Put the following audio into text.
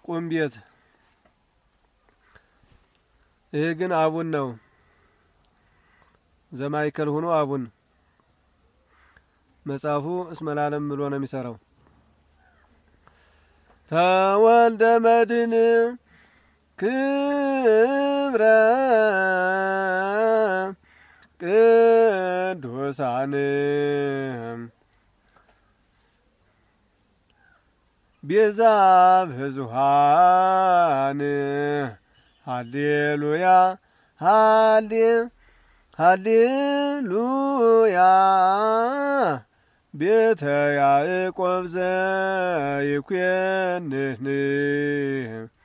ቁም ቤት። ይህ ግን አቡን ነው። ዘማይከል ሆኖ አቡን መጽሐፉ እስመላለም ብሎ ነው የሚሰራው። ተወልደ መድን ክብረ ቅዱሳን ቤዛ ብዙሃን ሃሌሉያ ሃሌ ሃሌሉያ ቤተ ያዕቆብ ዘይኮንህ